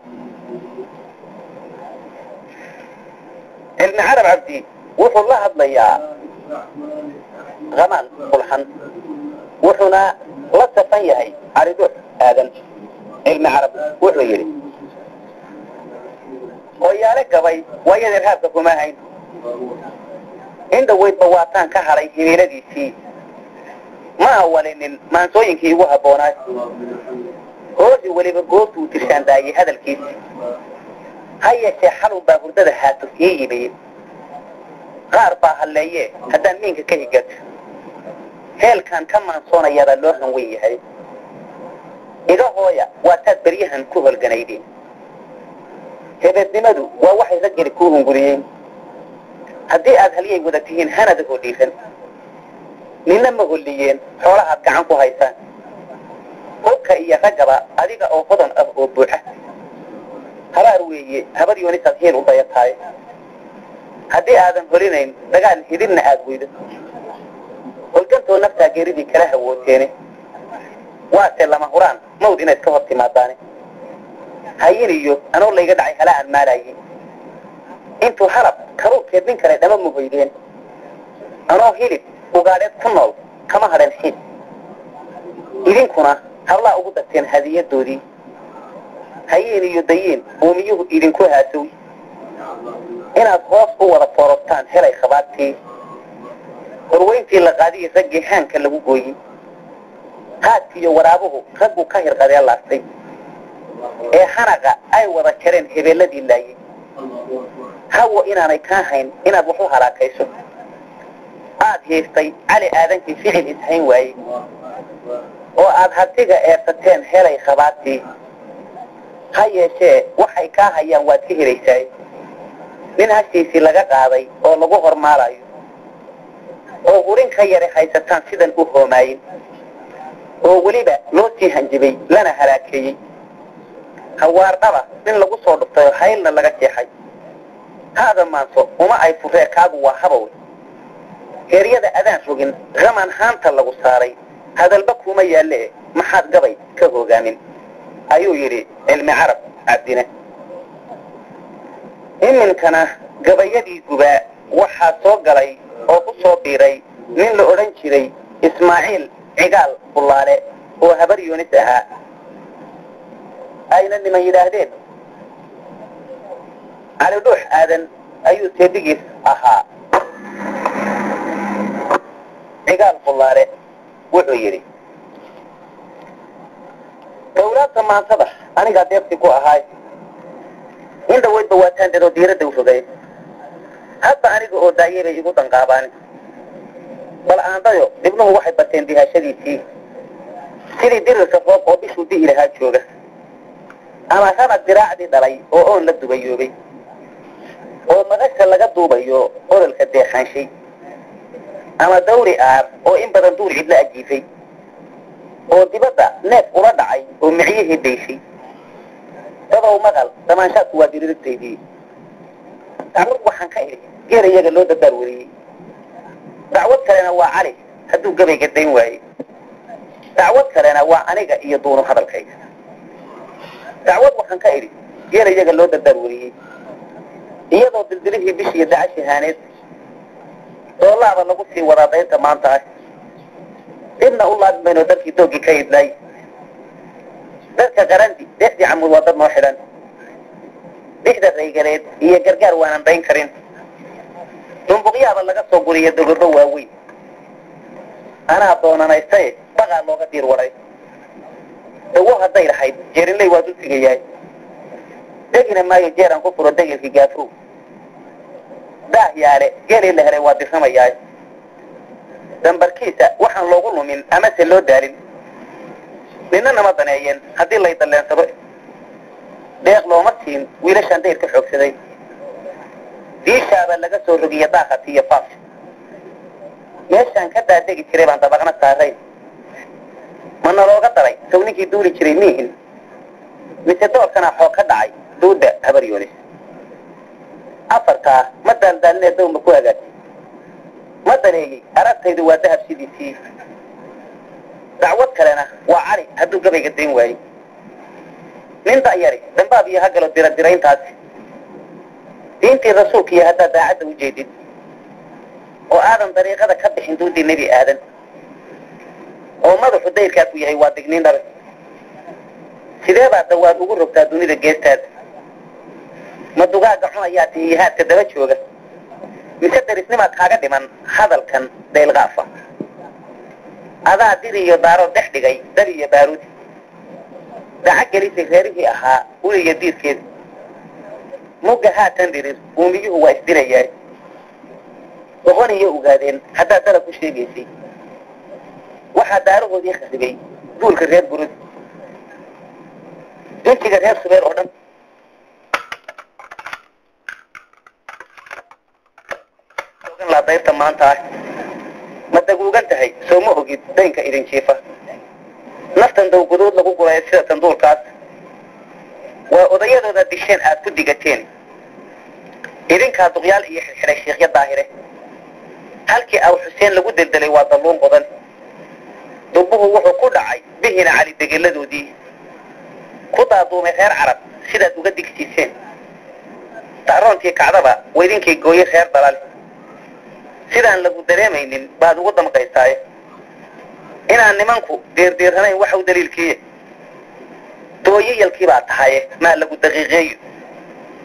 S1: cilmi carab cabdi wuxuu la hadlayaa hamaan bulxan wuxuuna la safan yahay caliduux aadan cilmi carab wuxuu yidhi hooyaale gabay waayan irhaabka kuma hayn indhaweydba waataan ka hadhay himiiladiisii ma awalinin maansooyinkii igu habboonaay hoosi weliba goobtuu tirshaandaayey hadalkiisii ha yeeshee xalun baa hurdada haato ii yimid qaar baa halleeye haddaan miinka ka higato heelkaan ka maansoonayaabaa loo hanwen yahay iga hooya waa taad beryahan ku holganaydeen hebeednimadu waa waxay raggeli kuu hunguriyeen haddii aad halyay wada tihiin hanada hodhiiran nina ma holliyeen xoolahaad gacan ku haysaan hubka iyo raggaba adiga oo hodan ah oo buuxa habaar weeye habar yoonisaad heel u dayatahay haddii aadan holinayn dagaal hidinna aad weydo holgantoo naftaa geeridii kala hawooteene waase lama huraan mawd inayd ka hor timaadaane hayin iyo anoo layga dhacay hala aan maalaayey intuu halab karuurkeed nin kale dhama muhoydeen anoo hilib ugaadheed ku nool kama hadheen xiid idinkuna hallaa ugu darteen hadiyadoodii hayiin iyo dayiin uumiyuhu idinku haasow inaad hoos u wada foorostaan helay khabaartii horweyntii la qaadiyey raggii haanka lagu gooyey haadkiiyo waraabuhu raggu ka hirqadee laastay ee hanaqa ay wada jareen hebeelladii laayey hawo inaanay kaa hayn inaad wax u halaakayso aad hiiftay cali aadankii ficil ishayn waayey oo aad hatiga eersateen helay khabaartii ha yeeshee waxay kaa hayaan waad ka helaysaay nin hashiisii laga qaaday oo lagu hormaalayo oo hurin ka yara haysataan sidan u hoomaayin oo weliba loo sii hanjibay lana halaakeeyey hawaardhaba nin lagu soo dhuftay oo haylna laga jeexay haada maanso uma ay furee kaagu waa habawe heeryada adaan rogin qaman haanta lagu saaray hadalba kuma yaalle maxaad gabay ka hogaamin ayuu yidhi cilmi carab cabdine iminkana gabayadii gubaa waxaa soo galay oo ku soo biiray nin la odhan jiray ismaaciil cigaal bullaale oo habar yunis ahaa ayna niman yidhaahdeen cali dhuux aadan ayuu teedigiis ahaa cigaal bullaale wuxuu yidhi dawlaadta maantada anigaa deebti ku ahaay in dhawaydba waataan dadoo diiradda u fogay hadda aniga oo daayay bay igu danqaabaani bal aandayo dhibnuhu waxay bateen dihashadiisii sidii dirirka roob oo bishuu di'i lahaa jooga ama ranag diraacdii dhalay oo oon la dubayoobay oo madasha laga duubayo ololka deexaanshay ama dawri aar oo in badan duur cidla ajiifay oo dibadda neef ula dhacay oo micyihii dayshay dadow maqal damaanshaadku waa diririgtaydii dacwad waxaan ka idhi geer iyaga loo dabaar weriyey dacwad kalena waa cali hadduu gabayga dayn waaye dacwad kalena waa aniga iyo duunu hadalkayga dacwad waxaan ka idhi geer iyaga loo dabaar weriyey iyadoo dildilihii bishiiyo dacashi haaneed doolaaba lagu sii wadaa daynta maanta ah dibna u laabi mayno dalkii doogii ka idlaay dadka qarandi deexdii camud waa dad noo xidhan bixda raygaleed iyo gargaar waanan dayn karin dumbuqyaaba laga soo guriya dogorro waaweyn anaa doonanaystaye baqaa looga diir waday dawo hadday lahayd jeerinley waa dul sigayahay degina maayo jeeraan ku furo degilkii gaafow daah yaale geelii la helay waa dirramayaay dambarkiisa waxaan loogu lumin amase loo daalin nina nama daneeyeen haddii lay dalleensado deeq looma siin wiilashaan dayr ka xoogsaday diishaaba laga soo rogiya daaqati iyo faas meeshaan ka daadegi jiray baan dabaqna saarayn ma nalooga daray saw ninkii duuli jiray miihin mise doorkanaa xoog ka dhacay duudda habar yoonis afartaa ma daaldaalinee dawma ku hagaajay ma daneeyey aragtaydu waa dahab sidiisii dacwad kalena waa cali hadduu gabayga dayn waayey nin da'yari dambaab iyo hagalo dira dirayntaasi diintii rasuulka iyo haddaad daacadda u jeedid oo aadan dariiqada ka bixin duudii nebi aadan oo madaxu dayrkaa ku yahay waa digniin dhabe sidee baa dawaad ugu rogtaa dunida geestaada ma dugaaga cunayaa tihihaadka daba jooga mise darisnimaad kaaga dhiman hadalkan daylqaafa adaa diri iyo daaro dhex dhigay dari iyo baaruudi daca gelisay reerihii ahaa uliya diirkeeda mugga haatan dirir uumiyuhu waa isdirayaa boqon iyo ogaadeen haddaad dalab ku sheegaysay waxaa daarahoodii khasibay duulka reer burud duntiga reer subeer oo dhan laa dayrta maanta ah ma daguugan tahay soo ma ogid daynka idin jiifa naftan dawguduud lagu guraya sida tanduurkaas waa odayadooda disheen aad ku digateen idinkaa duqyaal iyo xirxiday shiikhya daahire halkii aw xuseen lagu deldelay waa dalluun qodan dubbuhu wuxuu ku dhacay bihina cali degelladoodii ku daaduumay reer carab sidaad uga digsiiseen tacroontii kacdaba waydinkay gooye reer dalal sidaan lagu dareemaynin baad ugu damqaysaaye inaan nimanku deerdeeranayn waxa u daliilkiiye dooyayalkii baa tahaye maa lagu daqiiqeeyo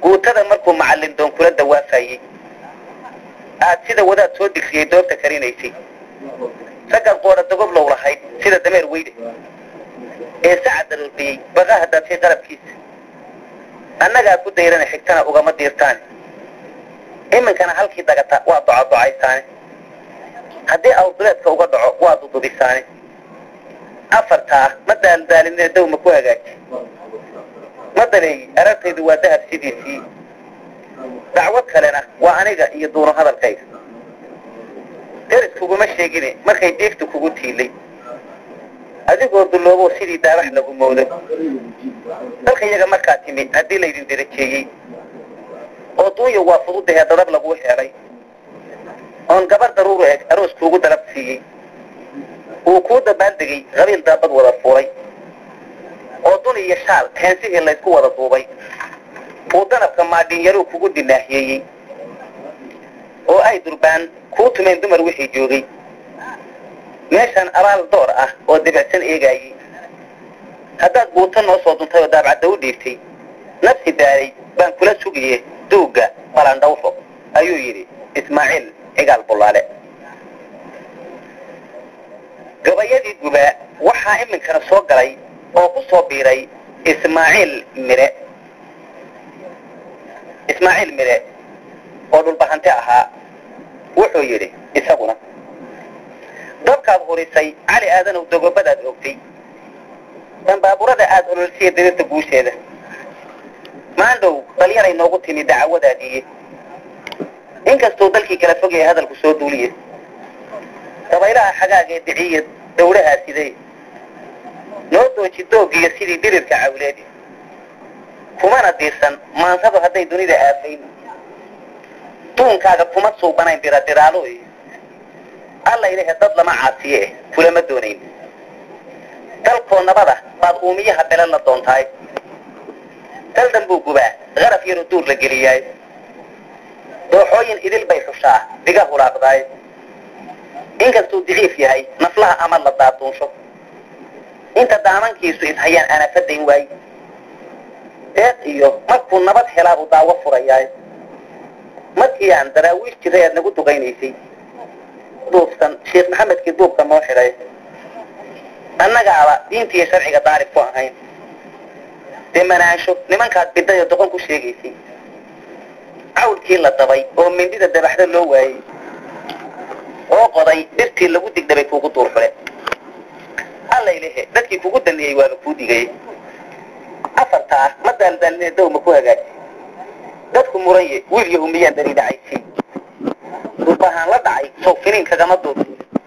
S1: guutada markuu macallin doon kula dawaafayey aad sida wadaad soo digsiyey doobta karinaysay raggaad qoora dogoblow lahayd sida dameer weyde ee sacad daroordhiyey baqa haddaad shay qalabkiisa annagaa ku dayrana xigtana ugama diirtaane iminkana halkii dagata waa docodocaysaane haddii awrduleedka uga dhaco waa dudubisaane afartaa ma daaldaalinee dawma ku hagaaji ma daleeyi arartaydu waa dahab sidiisii dacwad kalena waa aniga iyo duuno hadalkayga deris kuguma sheegine markay diigtu kugu tiilay adigoo dulloobo sidii daabax lagu moodo dalka iyaga markaa timi haddii laydin derajeeyey oo duunya waa fududahee dadab laguu helay oon gabar daruuru eg aroos kuugu dalab siiyey uu kuu dabaaldegay qabiil daabad wada fuulay oo dun iyo shaal heensihii laysku wada duubay uu danabka maadhinyaruu kugu dinaahiyeeyey oo ay durbaan kuu tumeen dumar wixii joogay meeshaan abaal door ah oo debicsan eegaayey haddaad guuto noo soo duntay oo daabcadda u dhiibtay nafsi daalay baan kula sugiye duugga balandhawfo ayuu yidhi ismaaciil cigaal bullaale gabayadii gubaa waxaa iminkana soo galay oo ku soo biiray ismaaciil mire ismaaciil mire oo dhulbahante ahaa wuxuu yidhi isaguna dabkaad hurisay cali aadanow dogobadaad ogtay dambaaburada aad ololsiya dirirta guusheeda maandhow dalyaray noogu timi dacawadaadiiye inkastuu dalkii kala fogaya hadalku soo duuliye dabaylaha xagaagee diciya dawlahaa sidee noo dooji doogiyo sidii dirirka cawleedi kumana diirsan maansadu hadday dunida aafayn duunkaaga kuma suubanayn diradiraalo alla ilahe dad lama caasiye eh kulama doonayn dalkoo nabada baad uumiyaha belan la doontaay daldan buu gubaa qaraf yaroo duur la geliyaay dooxooyin idil bay xushaa diga hulaaqdaay inkastuu diciif yahay naflaha ama la daaduunsho inta daamankiisu ishayaan anafadayn waay deeq iyo markuu nabad helaabuu daawo furayaay markii aan daraawiish jiray aad nagu duqaynaysay duubsan sheekh maxamedkii duubka noo xidhay annagaaba diinta iyo sharciga daarib ku ahayn dee manaansho nimankaad bidday oo doqon ku sheegaysay cawlkii la dabay oo mindida dabaxda loo waayey oo qoday dhirtii lagu digdhabay kuugu duur xule allaylehe dadkii kugu daniyey waaba kuu digay afartaa ma daaldaalinee dawma ku hagaaji dadku muranye wiil yahu miyaan dari dhacaysay durbahaan la dhacay sow finiin kagama duud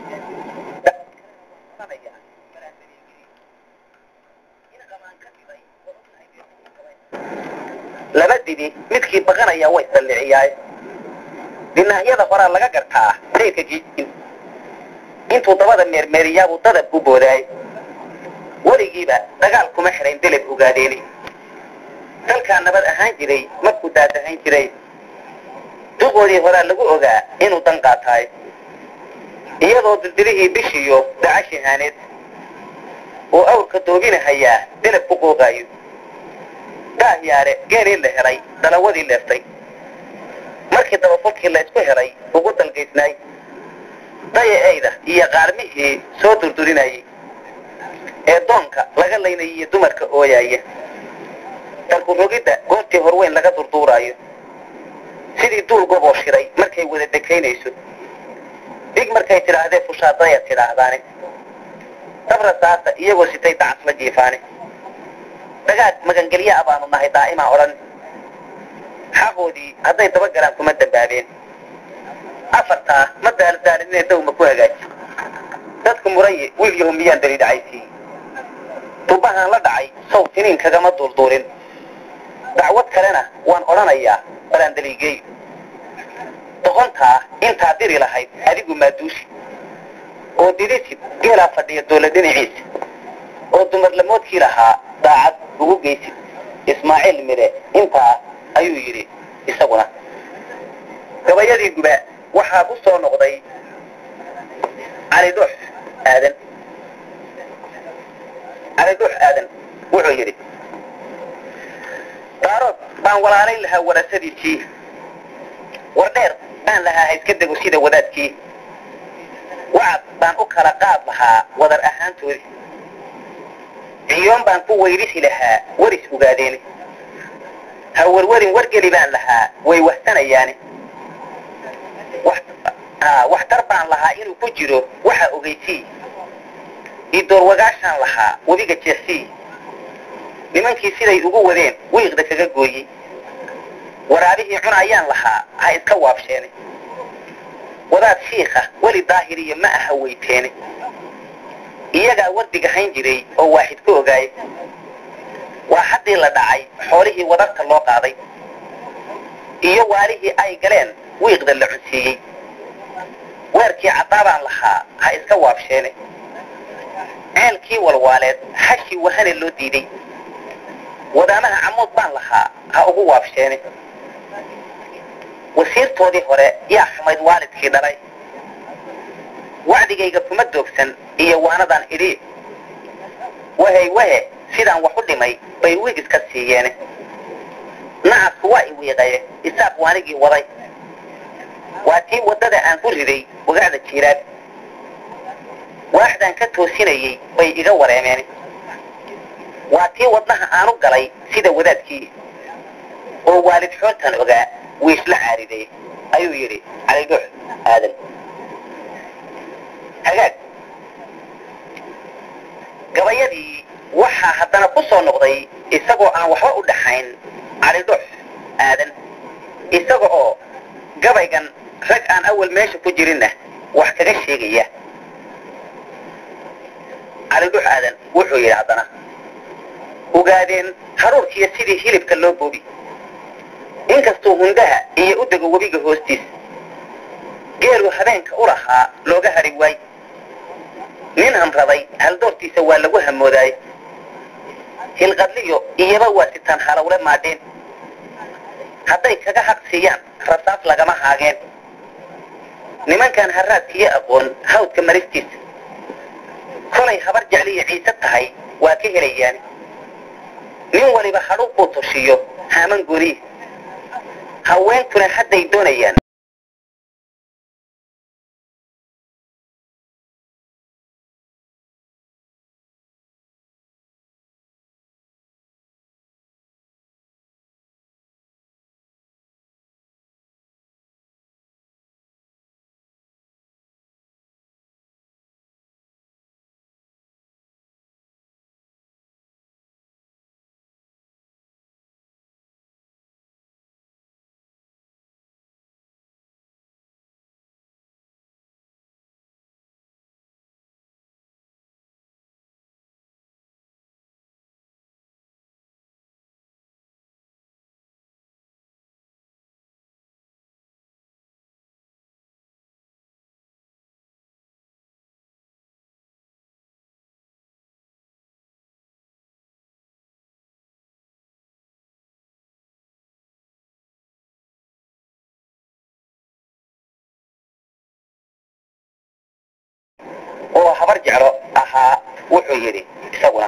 S1: laba dibi midkii baqanaya way salliciyaay dinaahyada horaa laga gartaa dayrka giijin intuu dabada meermeeriyaabuu dadab ku boodaay weligiiba dagaal kuma xidhayn deleb ogaadeeni dalkaa nabad ahaan jiray markuu daadahayn jiray duqoodii horaa lagu ogaa inuu dan qaataay iyadoo dildirihii bishiyo dacashihaaneed oo awrka doobinahayaa delab ku qooqaayo daahyaare geelii la helay dalawadii leeftay markii dabafulkii la isku helay ugu dalgaysnaay daya-eyda iyo qaarmihii soo durdurinayay ee doonka laga laynayay iyo dumarka ooyaaya dalku rogidda goortii horweyn laga durduuraayo sidii duul goboo shiray markay wada dekaynayso dig markay tidhaahdee fushaadaya tidhaahdaane dabra saasa iyagoo sitay dacas la jiifaane dagaag magangelyaa baanu nahay daa'imaa odhan xaqoodii hadday dabagalaan kuma dambaabeen afartaa ma daaldaalinee dawma ku hagaaji dadku muraye wiil yahu miyaan dali dhacaysiiy dubahaan la dhacay sow tiniin kagama duulduulin dacwad kalena waan odhanayaa balaan daliigeeyo doqontaa intaa diri lahayd adigu maaduusi oo didisid geelaa fadhiya doola dhinaciisa oo dumarlamoodkii lahaa daacad ugu geysid ismaaciil mire intaa ayuu yidhi isaguna gabayadii guba waxaa ku soo noqday cali dhuux aadan cali dhuux aadan wuxuu yidhi daarood baan walaalayn lahaa warasadiisii war dheer baan lahaa ha iska dego sida wadaadkii wacad baan u kala qaad lahaa wadar ahaantoodii ciyoon baan ku weydhisi lahaa waris ogaadeeni ha warwarin wargeli baan lahaa way wahsanayaani waxtar baan lahaa inuu ku jiro waxa ogeysii idoor wagaashaan lahaa webiga jeexsii nimankii siday ugu wadeen wiiqda kaga gooyey waraabihii cunayaan lahaa ha iska waabsheene wadaad shiikha weli daahiriya ma aha weyteene iyagaa wardiga hayn jiray oo waaxid ku ogaayay waa haddii la dhacay xoolihii wadarta loo qaaday iyo waalihii ay galeen wiiqda la cunsiiyey weerkii caddaabaan lahaa ha iska waabsheene ceelkii walwaaleed hashi wahane loo diiday wadaamaha camuud baan lahaa ha ugu waabsheene wasiirtoodii hore yaa xumayd waalidkii dhalay wacdigayga kuma doogsan iyo waanadaan idhi wahey wahe sidaan wax u dhimay bay wiig iska siiyeene nacasku waa i wiiqaye isaaq waanigii waday waa tii waddada aan ku riday wagacda jiiraad waaxdaan ka toosinayey bay iga wareemeen waa tii wadnaha aanu galay sida wadaadkii oo waalid xoontan ogaa wiishla caariday ayuu yidhi calidhuux aadan hagaag gabayadii waxaa haddana ku soo noqday isagoo aan waxba u dhaxayn calidhuux aadan isaga oo gabaygan rag aan awal meesha ku jirinna wax kaga sheegaya calidhuux aadan wuxuu yidhi haddana ogaadeen haruurkiiyo sidii hilibka loo boobi inkastuu hundaha iyo u dego webiga hoostiis geelu habeenka u lahaa looga hadhi waay nin hamraday haldoortiisa waa lagu hamoodaaye hilqadliyo iyaba waa sitaan halowle maadheen hadday kaga haq siiyaan rasaas lagama haageen nimankan haraadkiyo aqoon hawdka maristiisa kolay habar jecliyo ciise tahay waa ka helayaan nin waliba hadhuu buu tushiyo haaman guriih haweenkuna hadday doonayaan oo habar jeclo ahaa wuxuu yidhi isaguna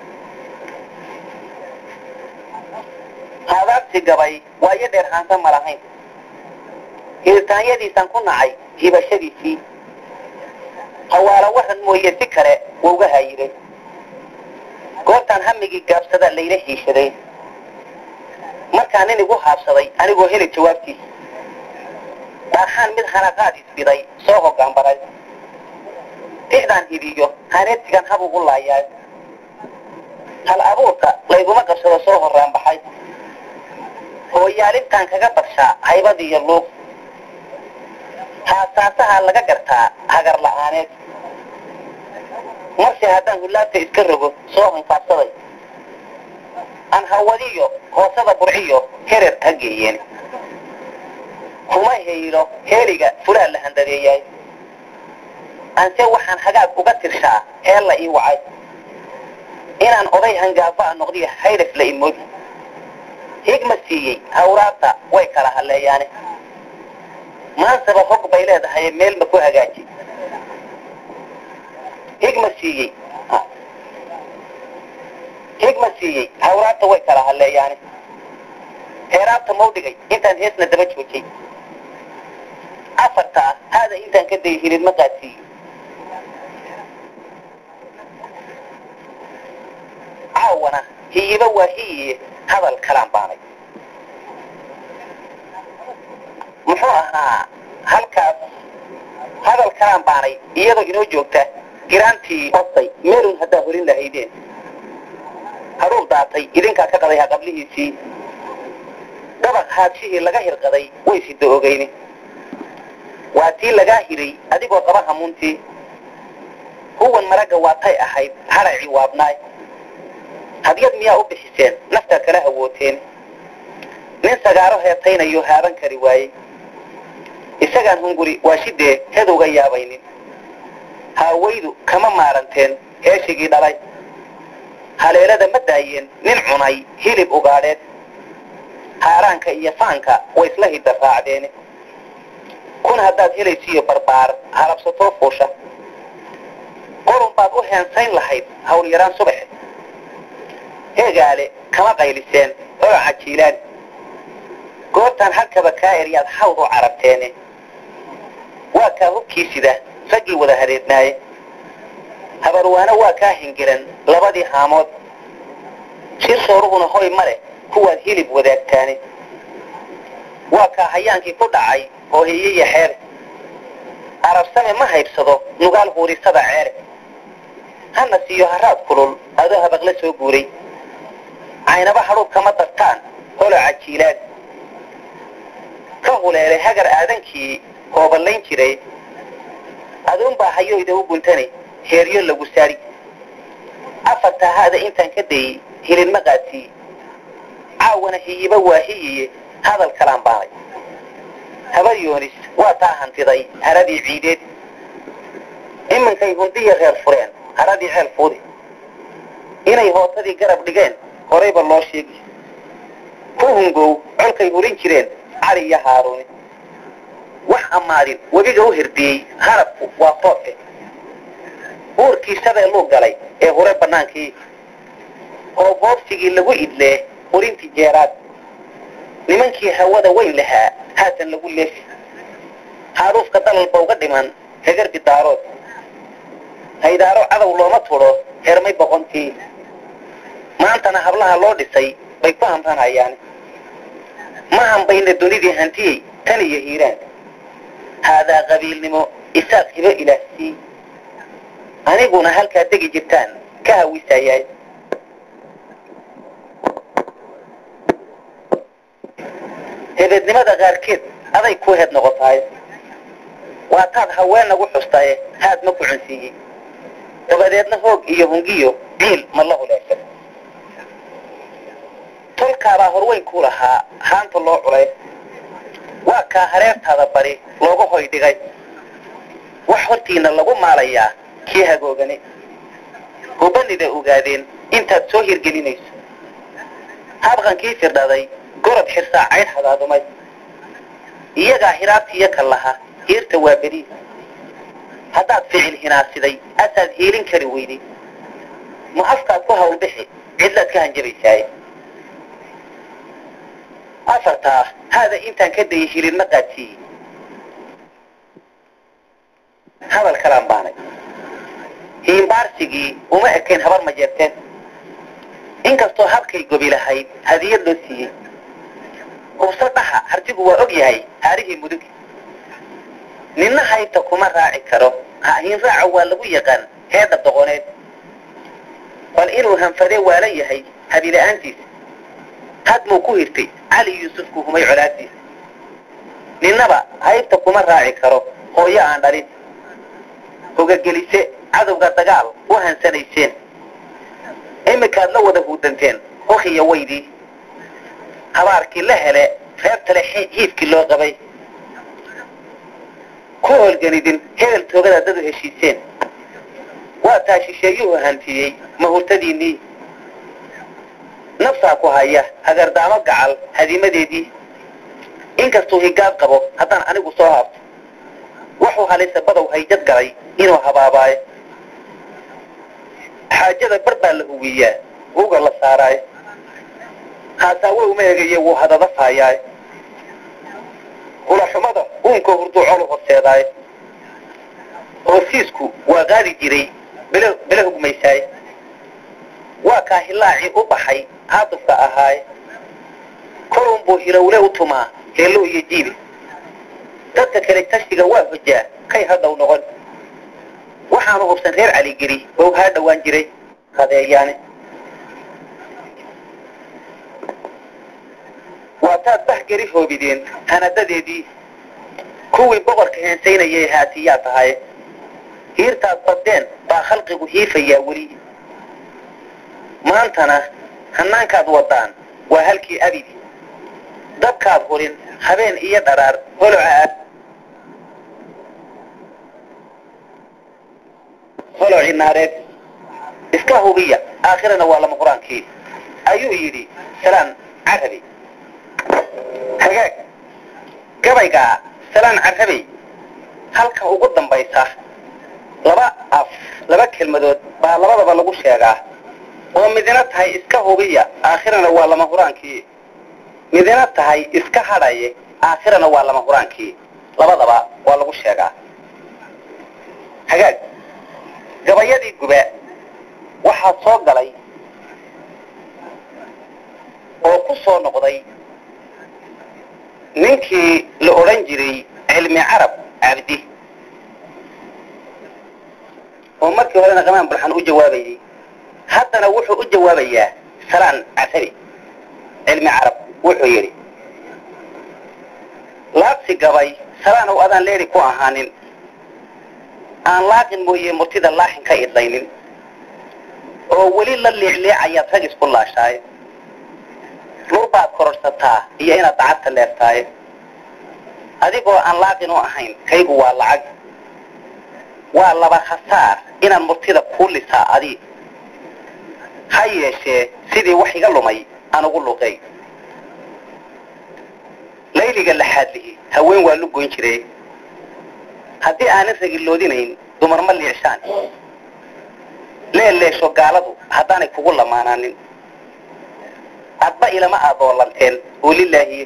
S1: haadaabti gabay waayo dheer haansan ma lahayn hiirtaanyadiisaan ku nacay hibashadiisii hawaala waran mooye si kale wauga haayiray goortaan hamigii gaabsada layla hiishaday markaa nin igu haabsaday anigoo heli jawaabtiisa baaxaan mid hanaqaad isbiday soo hoggaanbaray tixdaan hibiyo haneedsigan hab ugu laayaay hal abuurka layguma qabsado soo horraan baxay hooyaalintaan kaga barshaa haybadiiyo luuq haasaasaha laga gartaa hagar la'aaneed marse haddaan hullaabta iska rogo soo hankaabsaday aan hawadiyo hoosada burciyo herer ha geeyeen kuma haylo heeliga fulaa la handadeeyaay anse waxaan hagaag uga tirshaa heel la ii wacay inaan oday hangaabaa noqdiyo haydhaf la imoodi higma siiyey hawraabta way kala halleeyaane maansaba hog bay leedahay meel ma ku hagaaji higma siiyey higma siiyey hawraabta way kala halleeyaane heeraabta mau dhigay intaan heesna daba joojay afarta ah haada intaan ka day hilid ma qaadsiiyo caawana hiyiba waa hiyiye hadal kalaan baanay muxuu ahaa halkaas hadal kalaan baanay iyadoo inoo joogta giraantii bastay meelun haddaa horin lahaydeen hadhuub daatay idinkaa ka qaday haqablihiisii dabaq haadshihii laga hirqaday way sida ogeyni waa tii lagaa hiray adigoo qaba hamuuntii huwan maragga waatay ahayd haracii waabnaay hadyad miyaa u bixiseen naftaa kala hawooteen nin sagaaro heetaynayo haaban kari waayey isagaan hunguri waa shidee hedowga yaabaynin haawaydu kama maaranteen heeshigii dhalay haleelada ma daayeen nin cunay hilib ugaadheed haaraanka iyo faanka way isla hidda raacdeene kun haddaad helaysiiyo barbaar halabsatoo fuusha qorun baad u heensayn lahayd hawl yaraan subaxe heegaale kama qayliseen oo cajiilaan goortaan halkaba kaa eryaad hawd u carabteene waa kaa hubkii sida raggii wada hareednaaye habarwaano waa kaa hingiran labadii haamood shir sooruhuna hoy ma leh kuwaad hilib wadaagtaane waa kaa hayaankii ku dhacay oo hiyaya xeere arabsame ma haybsado nugaal huurisada ceere hana siiyo haraad kulul adoo habaqla soo guuray caynaba hadhuub kama dartaan holo cajiilaan ka huleelay hagar aadankii hooballayn jiray aduunbaa hayoyda u guntanay heeryo lagu saari afartaa haada intaan ka dayey hilidma qaadsiiye caawana hiyiba waa hiyiye hadal kalaan baanay habar yoonis waa taa hantiday haradii ciideed iminkay hundiya reer fureen haradii ceel fuudi inay hootadii garab dhigeen horayba loo sheegi ku hungow colkay hurin jireen cali iyo haaruuni wax ammaadin webiga u hirdiyey harabku waa foofe uurkii shabeelluu galay ee hure bannaankii oo boobsigii lagu idlee hurintii jeeraad nimankii hawada weyn lahaa haatan lagu leefi haaruufka dalalba uga dhiman hegarbi daarood haydaaro cadow looma tudho hermay boqontii maantana hablaha loo dhisay bay ku hamranhayaan ma hambayna dunidii hantiyey tan iyo hiiraan haadaa qabiilnimo isaaq hibo ilaahsii aniguna halkaa degi jirtaan ka hawisayaay hebeednimada qaarkeed aday ku heed noqotahay waa taad haween nagu xustaye haad ma ku cunsiiyey dabadeedna hoog iyo hungiyo ciil ma la huleesha tolkaabaa horweyn ku lahaa haanta loo culay waa kaa hareertaada bari looga hoy dhigay wax hortiina lagu maalayaa kii hagoogani hubanida ogaadeen intaad soo hirgelinayso habqankii firdhaday gorod xirsaa caydh hadaadumay iyagaa hiraabtiiyo ka laha hiirta waa beriis haddaad ficil hinaasiday asaad hiilin kari weyday ma afkaad ku hawlbixi cidlaad ka hanjabaysaaye afartaa haada intaan ka dayay hilin ma qaadsiiyey hadal kalaan baanay hiimbaarsigii uma ekayn habar ma jeerteen inkastoo habkay gobi lahayd hadiyad loo siiyey hubso dhaha hartigu waa og yahay haarihii mudugi ninna haybta kuma raaci karo hahiin raaca waa lagu yaqaan heedha doqoneed bal inuu hanfadee waalan yahay habila'aantiisa hadmuu ku hirtay cali yuusufku humay colaaddiisa ninnaba haybta kuma raaci karo hooyo aan dhalin hogagelise cadowga dagaal u hansanayseen iminkaad la wada huudanteen hokiya weydii habaarkii la hele reebtale hiifkii loo qabay ku holganidin hebel toogada dad u heshiiseen waa taa shisheeyuhu hantiyey mahurtadiinnii nafsaa ku haya hagardaamo gacal hadimadeedii inkastuu higaad qabo haddaan anigu soo haabto wuxuu halisa badow hayjad galay inuu habaabaayo xaajada bar baa la hugiyaa huga la saaraayo haasaawe uma egaye wuu hadada faayaay hulaxumada uunka hurdu colu horseedaay hoosiisku waa qaadi jiray bele bele hugmaysaay waa kaa hilaacii u baxay caatufka ahaay kolun buu hilowle u tumaa heello iyo jiibi dadka kale tashiga waa hojaa kay hadhow noqon waxaanu hubsan reer caligeli oo haa dhowaan jiray hadeeyaane waa taad bahgeri hoobideen hanadadeedii kuwii boqorka heensaynayay haatiyaa tahay hiirtaad baddeen baa khalqigu hiifayaa weli maantana hannaankaad waddaan waa halkii abidi dabkaad hulin habeen iyo dharaar holoca ah holoci naareed iska hubiya aakhirana waa lama qur-aankii ayuu yidhi salaan carabi hagaag gabaygaa salaan carabey halka ugu dambaysa laba af laba kelmadood baa labadaba lagu sheegaa oo midina tahay iska hubiya aakhirana waa lama huraankii midina tahay iska hadhaye aakhirana waa lama huraankii labadaba waa lagu sheegaa hagaag gabayadii guba waxaa soo galay oo ku soo noqday ninkii la odhan jiray cilmi carab cabdi oo markii horena qamaan bulxan u jawaabayay haddana wuxuu u jawaabayaa salaan casabi cilmi carab wuxuu yidhi laabsi gabay salaanow adaan leeri ku ahaanin aan laaqin mooye murtida laaxin ka idlaynin oo weli la liicliicayaad rag isku laashaay lur baad kororsataa iyo inaad dacadka leertaay adigoo aan laaqin u ahayn kaygu waa lacag waa laba khasaar inaan murtida kuu lisaa adi ha yeeshee sidii wax iga lumay aan ugu luqay layliga laxaadlihi haween waa lu goyn jiray haddii aanan ragiloodinayn dumar ma liicshaan leeleesho gaaladu haddaanay kugu lamaanaanin adba ilama aadoolanteen oo lilaahiye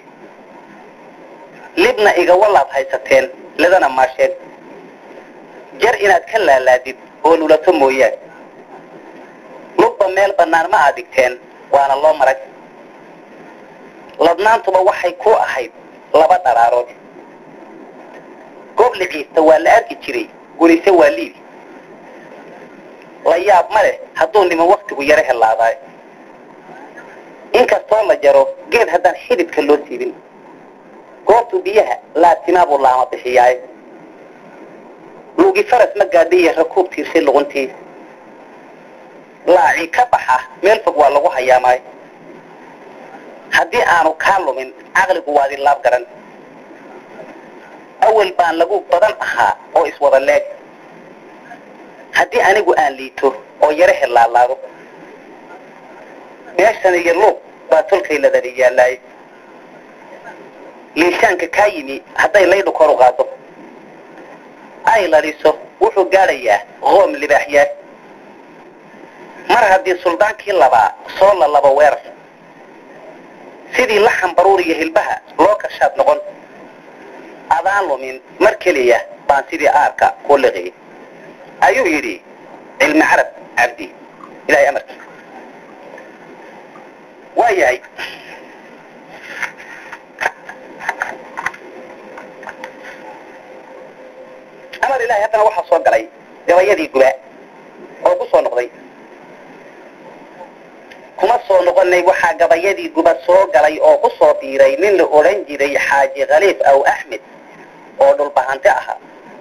S1: libna igawalaad haysateen ledana maasheen jar inaad ka laalaadid oo lulato mooyaan lubba meel bannaan ma aad dhigteen waana loo marag ladnaantuba waxay ku ahayd laba dharaarood goob liciista waa la arki jiray gurise waa liibi la yaab ma leh hadduu niman waktigu yaro helaadaay inkastoo la jaro geed haddaan xididka loo siibin goobtu biyaha laatimaabuu laama bixiyaay luugi faras ma gaadhiiya rakuub tiirsay luquntii laaci ka baxa meel fog waa lagu hayaamaay haddii aanu kaa lumin caqligu waadi laab garan awal baan lagu badan ahaa oo iswada leeg haddii anigu aan liito oo yaro helaalaado meeshan iyo luuq baa tolkay ladada yaalaay liishaanka kaa yimi hadday laydhu kor u qaado ay ladhiso wuxuu gaadhayaa qoom libaaxyaa mar haddii suldaankii labaa soo la labo weerar sidii laxan baruur iyo hilbaha loo kashaad noqon adaan lumin mar keliya baan sidii aarka ku liqiyay ayuu yidhi cilmi carab cabdi ilahay amarkii waa yahay amar ilahay haddana waxaa soo galay gabayadii guba oo ku soo noqday kuma soo noqonay waxaa gabayadii guba soo galay oo ku soo biiray nin la odhan jiray xaaji khaliif aw axmed oo dhulbahante ahaa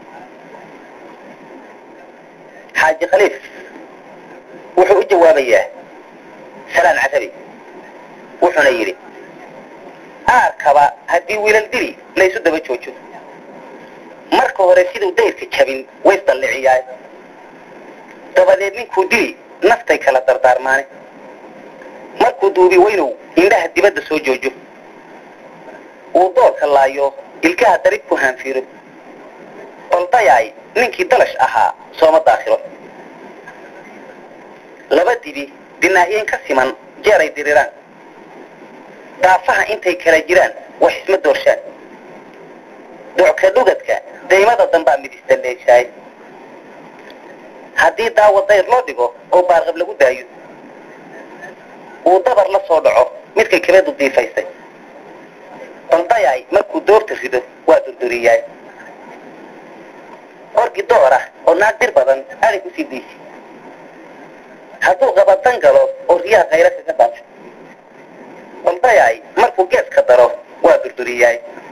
S1: xaaji khaliif wuxuu u jawaabayaa salaan casabi wuxuuna yidhi aarkaba haddii wiilal dili laysu daba joojo marka hore siduu dayrka jabin ways dalliciyaay dabadeed ninkuu dili naftay kala dardaarmaane markuu duubi weynow indhaha dibadda soo joojo uu doorka laayo ilkaha darib ku haanfiiro baldayaay ninkii dalash ahaa sooma daakhiro laba dibi dinaahiyeen ka siman jeeray diriraan daafaha intay kala jiraan wax isma doorshaan docka dhugadka daymada dambaa midista leeshaay haddii daawo dayr loo dhigo oo baarqab lagu daayo uu dabar la soo dhaco midkay kabeedu diifaysay baldayaay markuu doorta rido waa durduriyaay orgi door ah oo naag dir badan aday kusii diisi hadduu qabadan galo oo riyaha khayra kaga dhaafo baldayaay markuu geeska daro waa durduriyaay